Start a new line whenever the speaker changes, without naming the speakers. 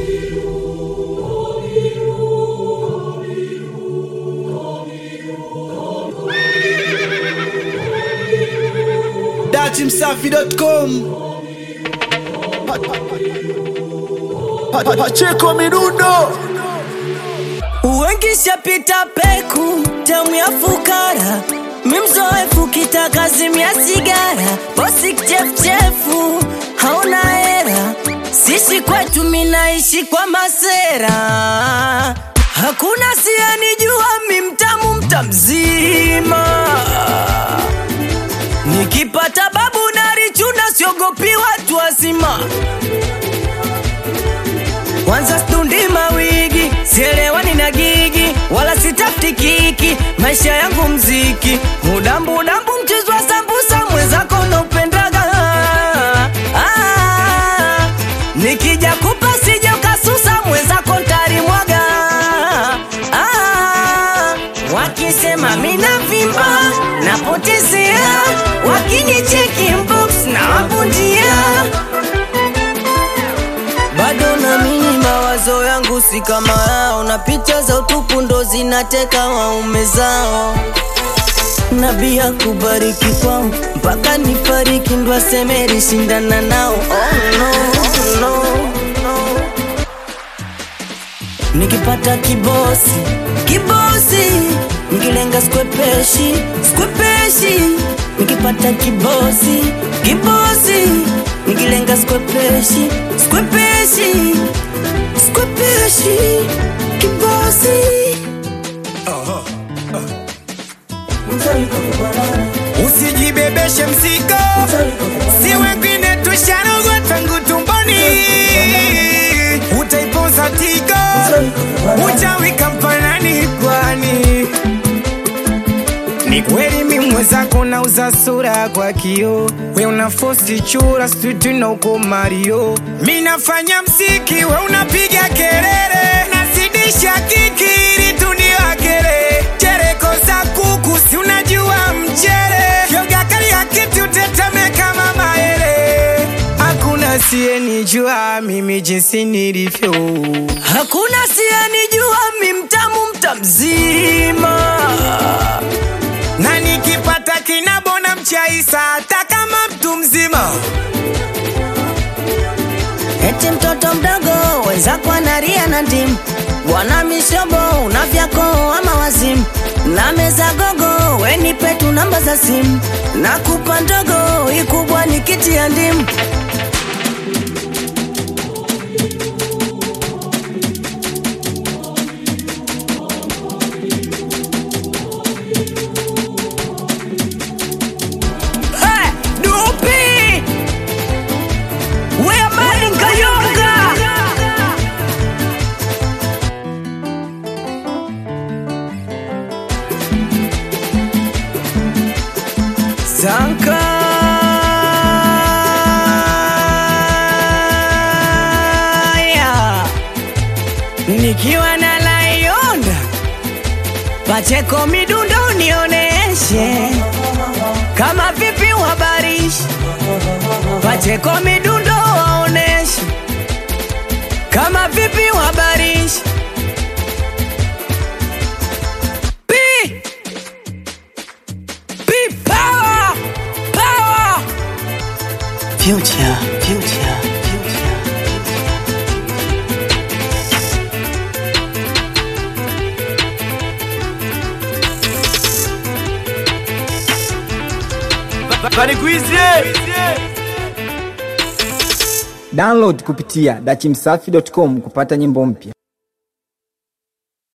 datimsafi.com Pacheko Midundo
Uwengishapita peku tamu ya fukara mimzoefu kitakazimia sigara bosi kichefuchefu hauna hera sisi kwetu minaishi kwa masera hakuna siyanijua mimtamu mtamzima nikipata babu narichuna siogopi watu wazima kwanza stundi mawigi sielewani na gigi wala sitafuti kiki maisha yangu mziki mudambudambu mchezo wa sambusa mwenzako naupendaga ah, nikija kupa sija ukasusa mwenzako ntarimwaga ah, wakisema mina vimba napotezea wakinicheki mbox na wabundia bado namini mawazo yangu si kama yao na picha za utupu ndo zinateka waume zao nabia kubariki kwao mpaka nifariki ndo asemeri shindana nao oh, no, no, no. nikipata kibosi kibosi nikilenga skwepeshi skwepeshi nikipata kibosi kibosi nikilenga skwepeshi skwepeshi skwepeshi kibosi
usijibebeshe mzigo si wengine tusharogwa tangu tumboni utaipoza tigo uchawi kampanani kwani ni kweli mimwezako nauza sura kwa kio we una fosti chura stutu na uko mario mi nafanya msiki we unapiga kelele nazidisha kikiri tuniwakele chereko za kuku si unajua mchere yoga kali ya kiti uteteme kama maele hakuna siyenijua mimi jinsi nilivyo
hakuna siyanijua mimtamu mtamzima
na nikipata kinabona mchaisa hata kama mtu mzima
eti mtoto mdogo wenzako anaria na ndimu bwana mishobo una vyako ama wazimu na meza gogo wenipe tu namba za simu na kupa ndogo ikubwa ni kiti ya ndimu Hey, Dupi! We are Martin Kayonga! Zanka nikiwa na Layonda Pacheko midundo nioneshe kama vipi uhabarishi Pacheko midundo waoneshe kama vipi uhabarishi Pi Pi power power
Future, future, future
download kupitia dachimsafi.com kupata nyimbo mpya